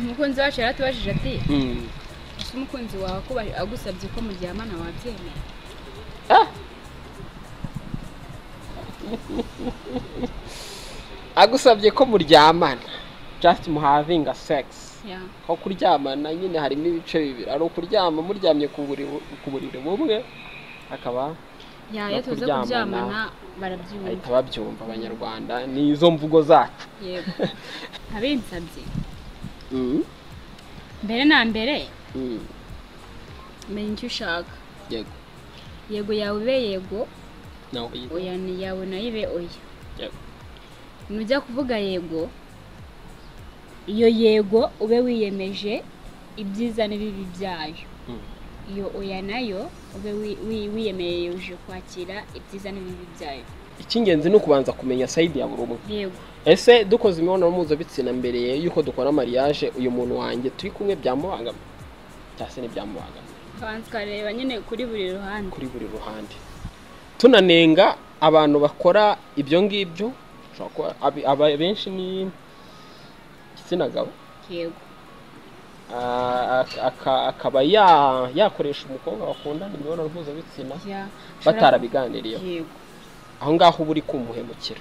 umukunzi wacu yaratubajije ati Mm. ese umukunzi wawe ko ba- agusabye ko muryamana wabyemera agusabye ko muryamana just muhavinga sex Ya. aho kuryamana nyine harimo ibice bibiri ari ukuryama muryamye ku buriri- ku buriri bumwe akaba Ya, No iyo tuza kuryamana. kuryamana ahita barabyumva babyumva abanyarwanda ni izo mvugo zacu yego abinsabye Mm, mbere na mbere mm, menya icyo ushaka yego yego yawe ibe yego nawe yego. oya ni yawe nayo ibe oya Yego. nujya kuvuga yego iyo yego ube wiyemeje ibyiza n'ibibi byayo Mm. iyo oya nayo ube wi- wi- wiyemeje kwakira ibyiza n'ibibi byayo icy'ingenzi ni ukubanza kumenya sayidi ya buri umwe yego ese dukoze imibonano mpuzabitsina mbere y'uko dukora mariage uyu muntu wanjye turi kumwe byamubangamira cyangwa se ntibyamubangamira banza ukareba nyine kuri buri ruhande kuri buri ruhande tunanenga abantu bakora ibyo ngibyo ushobora kuba abi- aba- benshi ni igitsina gabo yego Ah, ak- aka- akaba ya- yakoresha umukobwa bakundana imibonano mpuzabitsina ya batarabiganiriyeho yego aho ngaho uba uri kumuhemukira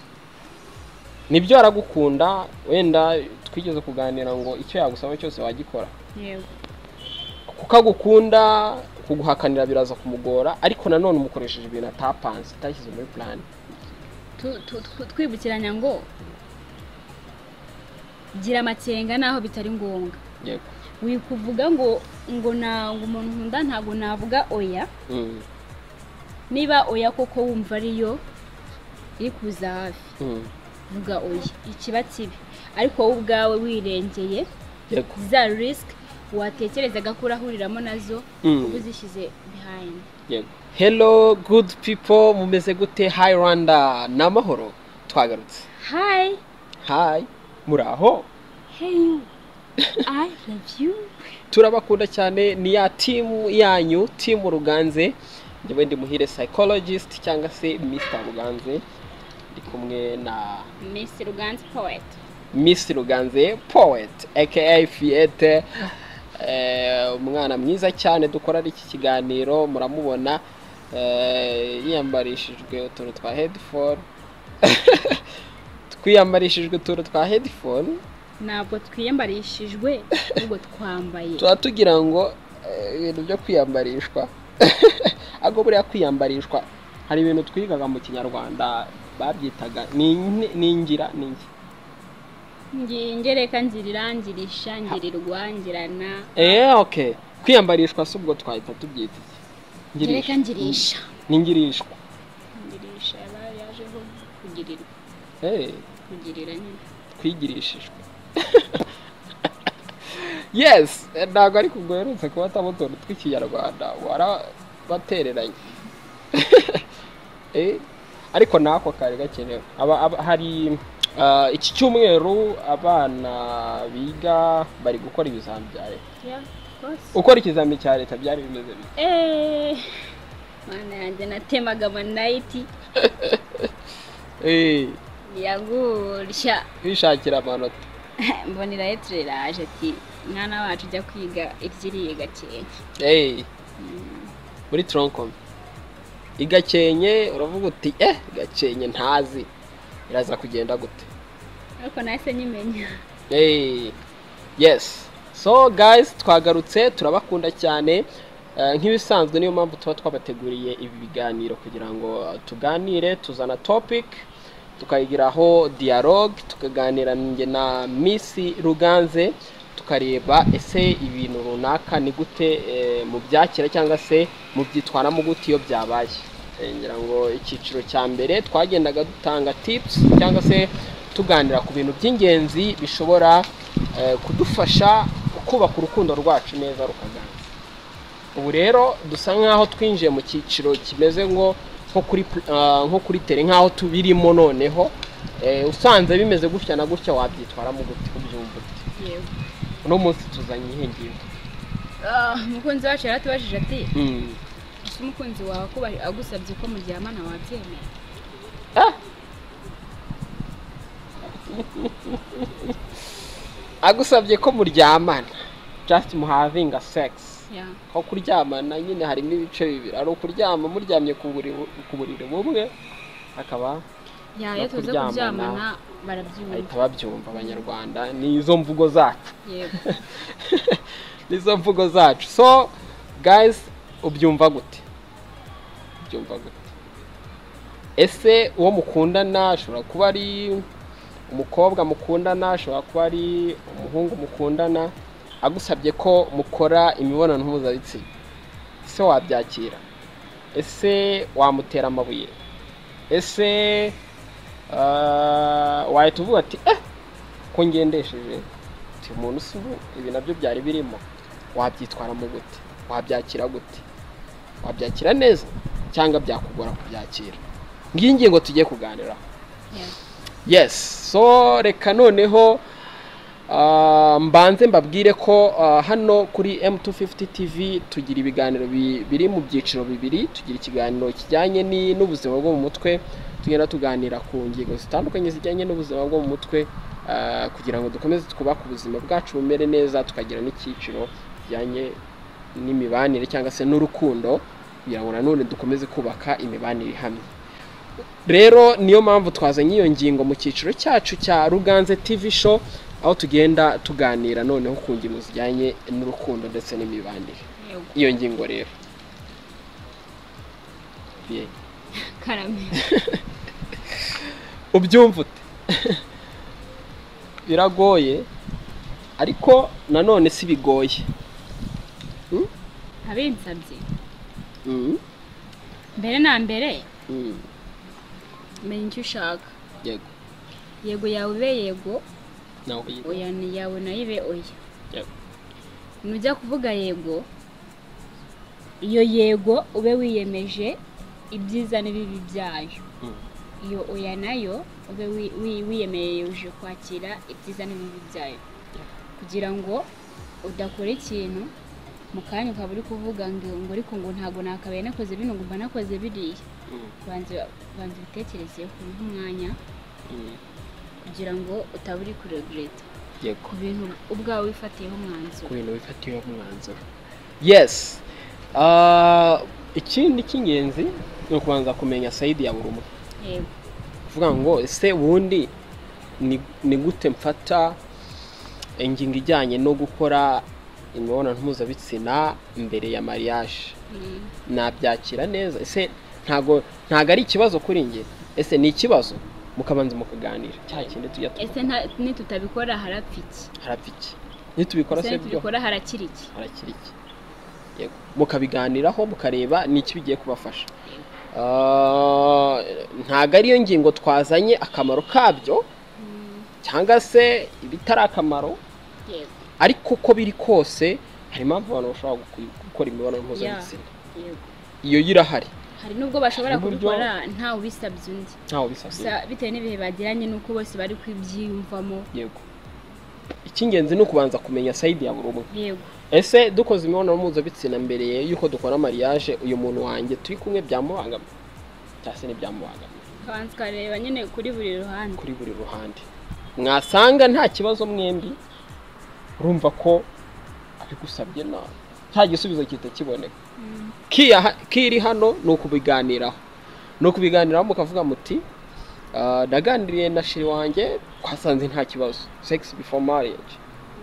nibyo aragukunda wenda twigeze kuganira ngo icyo yagusaba cyose wagikora yego kuko agukunda kuguhakanira biraza kumugora ariko nanone umukoresheje ibintu atapanze atashyize muri purani Tu- tu- tu- twibukiranya ngo gira amakenga naho bitari ngombwa yego wikuvuga ngo ngo ntabwo umuntu nkunda ntabwo navuga oya Mm, niba oya koko wumva ariyo iri kuza hafi mm, vuga oya ikiba kibi ariko wowe ubwawe wirengeye yego za risiki watekerezaga ko urahuriramo nazo Mm. uba uzishyize bihayini yego hello good people mumeze gute hi rwanda ni amahoro twagarutse hayi hi muraho heyu ayi ravu yu turabakunda cyane ni ya timu yanyu timu ruganze njyewe ndi muhire psychologist cyangwa se mr ruganze ndi kumwe na misi ruganzi poweti miss ruganze poet aka fiyete umwana mwiza cyane dukora iki kiganiro muramubona eh, yiyambarishijwe utuntu twa hedifone twiyambarishijwe utuntu twa hedifone ntabwo twiyambarishijwe ahubwo twambaye tuba tugira ngo eh, ibintu byo kwiyambarishwa ahubwo buriya kwiyambarishwa hari ibintu twigaga mu kinyarwanda babyitaga ni ni- ni ngira ni ngi- Ngi- ingereka ngira irangirisha ngira irwangirana eh okay kwiyambarishwa si ubwo twahita tubyita iki? ingereka ngirisha ni ngirishwa ngirisha yaba yajeho kugirirwa Eh, kugirira nyine twigirishijwe yes eh, ntabwo ariko ubwo uherutse kuba atamo utuntu tw'ikinyarwanda warabatereranye Eh, ariko nako kari gakenewe Aba- aba- hari ah, iki cyumweru abana biga bari gukora ibizami bya leta yeah of course ukora ikizami cya leta byari bimeze bite eh mana yanjye natemaga amanayiti Eh, yagurisha kwishakira amanota mbonera etire raje ati mwana wacu ujya kwiga iryiriye gakenke Hey. muri tronkomi igakenye uravuga uti eh gakenye ntazi iraza kugenda gute ariko nahise nyimenya hey. yes so guys twagarutse turabakunda cyane Eh, nk'ibisanzwe niyo mpamvu tuba twabateguriye ibi biganiro kugira ngo eh, tuganire tuzana topic tukayigiraho dialogue tukaganira njye na miss ruganze tukareba ese ibintu runaka ni gute eh, mu byakira cyangwa se mu byitwaramo gute iyo byabaye Eh, ngira ngo icyiciro cya mbere twagendaga dutanga tips cyangwa se tuganira ku bintu by'ingenzi bishobora eh, kudufasha kubaka urukundo rwacu neza rukaganira ubu rero dusa nk'aho twinjiye mu cyiciro kimeze ngo nko kuri pl- ah, nko kuri tere nk'aho tubirimo noneho Eh, usanze bimeze gutya na gutya wabyitwaramo gute ubyumva ute yewe uno munsi tuzanye ihe ngingo Ah, umukunzi wacu yaratubajije ati Mm. ese umukunzi wawe ko ba- agusabye ko muryamana wabyemera agusabye ko muryamana just muhavinga sex yeah ko kuryamana nyine harimo ibice bibiri ari ukuryama muryamye ku buriri ku buriri bumwe akaba yeah No iyo tuza kuryamana. kuryamana bahita barabyumva babyumva abanyarwanda ni izo mvugo zacu yego nizo mvugo zacu so guys ubyumva gute ubyumva gute ese uwo mukundana ashobora kuba ari umukobwa mukundana ashobora kuba ari umuhungu mukundana agusabye ko mukora imibonano mpuzabitsina ese wabyakira ese wamutera amabuye ese ah, wahita uvuga ati eh ko ngendesheje uti umuntu si ubu ibi nabyo byari birimo wabyitwaramo gute wabyakira gute wabyakira neza cyangwa byakugora kubyakira ngiyi ngingo tugiye kuganiraho yeah yes so reka noneho ah, mbanze mbabwire ko ah, hano kuri M250 TV tugira ibiganiro bi- biri mu byiciro bibiri tugira ikiganiro kijyanye ni- n'ubuzima bwo mu mutwe tugenda tuganira ku ngingo zitandukanye zijyanye n'ubuzima bwo mu mutwe ah, kugira ngo dukomeze twubake ubuzima bwacu bumere neza tukagira n'icyiciro kijyanye n'imibanire cyangwa se n'urukundo kugira ngo nanone dukomeze kubaka imibanire ihamye rero niyo mpamvu twazanye iyo ngingo mu cyiciro cyacu cya ruganze tv show aho tugenda tuganira noneho ku ngingo zijyanye n'urukundo ndetse n'imibanire yego iyo ngingo rero Ye. karame ubyumva ute biragoye ariko nanone si bigoye abinsabye Mm, mbere na mbere mm, menya icyo ushaka yego yego yawe ibe yego nawe yego. oya ni yawe nayo ibe oya Yego. nujya kuvuga yego iyo yego ube wiyemeje ibyiza n'ibibi byayo Mm. iyo oya nayo ube wi- wi- wiyemeje kwakira ibyiza n'ibibi byayo kugira ngo udakora ikintu mu kanya ukaba uri kuvuga ngo ngo ariko ngo ntabwo nakabaye nakoze bino ngo mba nakoze biriya Mm, banza banza ubitekerezeho ubihe umwanya mm, kugira ngo utaba uri kuregereta yego ku bintu ubwawe wifatiyeho umwanzuro ku bintu bifatiye umwanzuro yes Ah, ikindi cy'ingenzi ni ukubanza kumenya sayidi ya buri umwe yego kuvuga ngo ese ubundi ni- ni gute mfata ingingo ijyanye no gukora imibonano mpuzabitsina mbere ya mariage Mm, nabyakira neza ese ntago ntago ari ikibazo kuri njye ese ni ikibazo mukabanza mukaganira cya kindi tujya ese tuvuga nta- nitutabikora harapfa iki harapfa iki nitubikora ese se byo nitubikora harakira iki harakiri iki yego mukabiganiraho mukareba n'iki bigiye kubafasha Yego. Ah, ntago ariyo ngingo twazanye akamaro kabyo Mm, cyangwa se ibitari akamaro yego ariko uko biri kose hari impamvu abantu bashobora guku- gukora imibonano mpuzabitsina yego iyo yo irahari hari nubwo bashobora Hari uburyo- kubikora ntawe ubisabye undi ntawe bisabye gusa bitewe n'ibihe bagiranye n'uko bose bari kubyiyumvamo yego icy'ingenzi ni ukubanza kumenya sayidi ya buri umwe yego ese dukoze imibonano mpuzabitsina mbere y'uko dukora mariage uyu muntu wanjye turi kumwe byamubangamira cyangwa se ntibyamubangamira kabanza ukareba nyine kuri buri ruhande kuri buri ruhande mwasanga nta kibazo mwembi urumva ko abigusabye nawe nta gisubizo gihita kiboneka Kiya- kiri hano ni ukubiganiraho ni ukubiganiraho mukavuga muti "Ah, naganiriye na shiri wanjye twasanze nta kibazo sex before marriage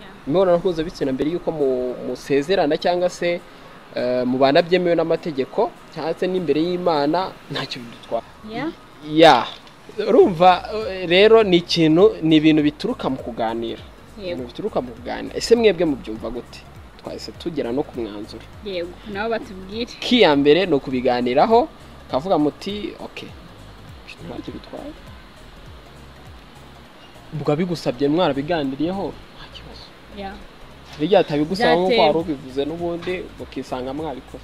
Yeah. imibonano mpuzabitsina mbere y'uko mu- musezerana cyangwa se eh, mubana byemewe n'amategeko cyangwa se n'imbere y'imana ntacyo bidutwara Yeah? ya urumva eh, rero ni ikintu ni ibintu bituruka mu kuganira ibintu yego bituruka mu kuganira ese mwebwe mubyumva gute twahise tugera no ku mwanzuro yego nabo batubwire k'iya mbere ni ukubiganiraho ukavuga muti ok ntacyo bitwaye ubwo abigusabye mwarabiganiriyeho nta kibazo Yeah. bijya atabigusaba nk'uko Byatewe. wari ubivuze n'ubundi ukisanga mwabikora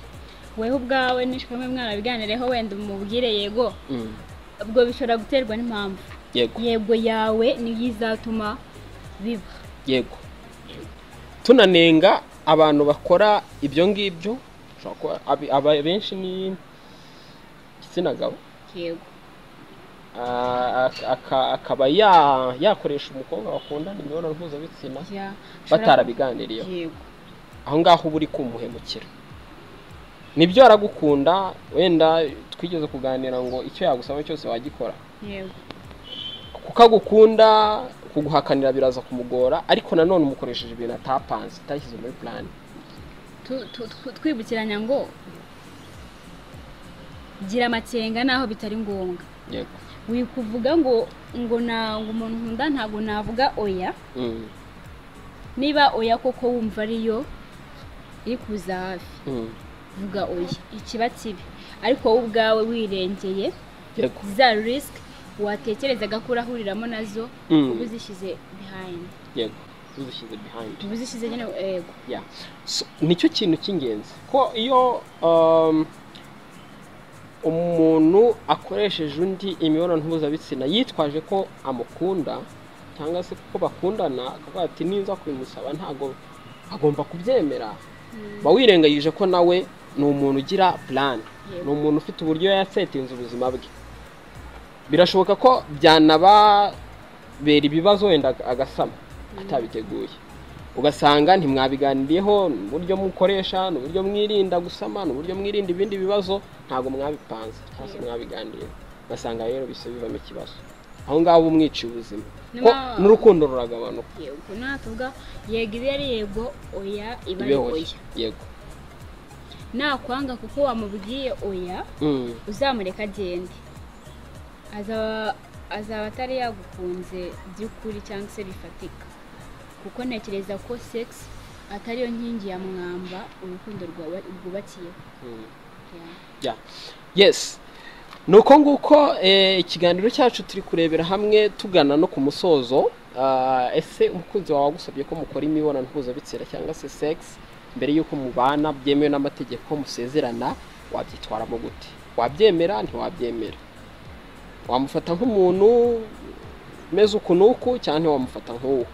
wewe ubwawe nishwamwe mwarabiganireho wenda umubwire yego ubwo bishobora guterwa n'impamvu yego yego yawe niyo izatuma biba yego tunanenga abantu bakora ibyo ngibyo ushobora kuba- abi- aba- benshi ni igitsina gabo yego ah, ak- aka- akaba ya- yakoresha umukobwa bakundana imibonano mpuzabitsina ya ushobora- batarabiganiriyeho yego aho ngaho uba uri kumuhemukira nibyo aragukunda wenda twigeze kuganira ngo icyo yagusaba cyose wagikora yego kuko agukunda kuguhakanira biraza kumugora ariko nanone umukoresheje ibintu atapanze utashyize muri plan Tu- tu- tu- twibukiranya ngo gira amakenga naho bitari ngombwa yego wikuvuga ngo ngo na ngo umuntu nkunda ntabwo navuga oya Mm, niba oya koko wumva ariyo iri kuza hafi mm, vuga oya ikiba kibi ariko wowe ubwawe wirengeye yego za risiki watekerezaga ko urahuriramo nazo Mm. uba uzishyize behind yego uzishyize behind uba uzishyize nyine yego Yeah. So, nicyo kintu cy'ingenzi ko iyo um, umuntu akoresheje undi imibonano mpuzabitsina yitwaje ko amukunda cyangwa se ko bakundana akavuga ati niza kubimusaba ntago agomba kubyemera ba wirengagije ko nawe ni umuntu ugira plan Yego. ni umuntu ufite uburyo yasetinze ubuzima bwe birashoboka ko byanababera ibibazo wenda agasama atabiteguye ugasanga ntimwabiganiriyeho ni uburyo mukoresha ni uburyo mwirinda gusama ni uburyo mwirinda ibindi bibazo ntabwo mwabipanze cyangwa se mwabiganiriye ugasanga rero bisa bivamo ikibazo aho ngaho uba umwiciye ubuzima ko Nyuma- n'urukundo ruragabanuka yego natuvuga yego iba ari yego oya iba ari ibeho oya yego nakwanga kuko wamubwiye oya Mm, uzamureka agende azaba azaba atari yagukunze by'ukuri cyangwa se bifatika kuko ntekereza ko sex atariyo nkingi ya mwamba urukundo rwawe- rwubakiyeho mm. Ya. Yeah. Yes. Ni uko nguko eh, ikiganiro cyacu turi kurebera hamwe tugana no ku musozo Ah, ese umukunzi wawe wagusabye ko mukora imibonano mpuzabitsina cyangwa se sex mbere y'uko mubana byemewe n'amategeko musezerana wabyitwaramo gute wabyemera ntiwabyemera wamufata nk'umuntu umeze uku n'uku cyangwa ntiwamufata nk'uwo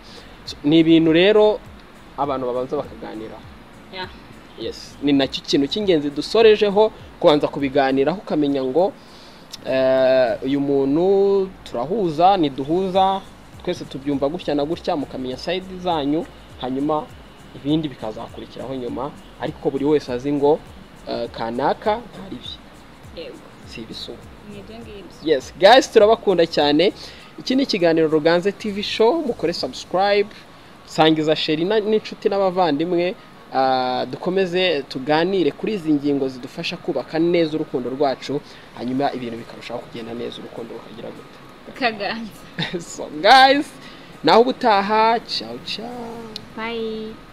So, ni ibintu rero abantu babanza bakaganiraho Ya. yes ni nacyo kintu cy'ingenzi dusorejeho kubanza kubiganiraho ukamenya ngo eh, uyu muntu turahuza ntiduhuza twese tubyumva gutya na gutya mukamenya sayidi zanyu hanyuma ibindi bikazakurikiraho nyuma ariko buri wese azi ngo eh, kanaka ntari bye yego si ibisubu ni ibyo ngibyo yes guys turabakunda cyane iki ni ikiganiro ruganze tv show mukore subscribe sangiza sheri na- n'inshuti n'abavandimwe Ah, dukomeze tuganire kuri izi ngingo zidufasha kubaka neza urukundo rwacu hanyuma ibintu bikarushaho kugenda neza urukundo rukagira gute kaganza so guys naho ubutaha ciao ciao bayi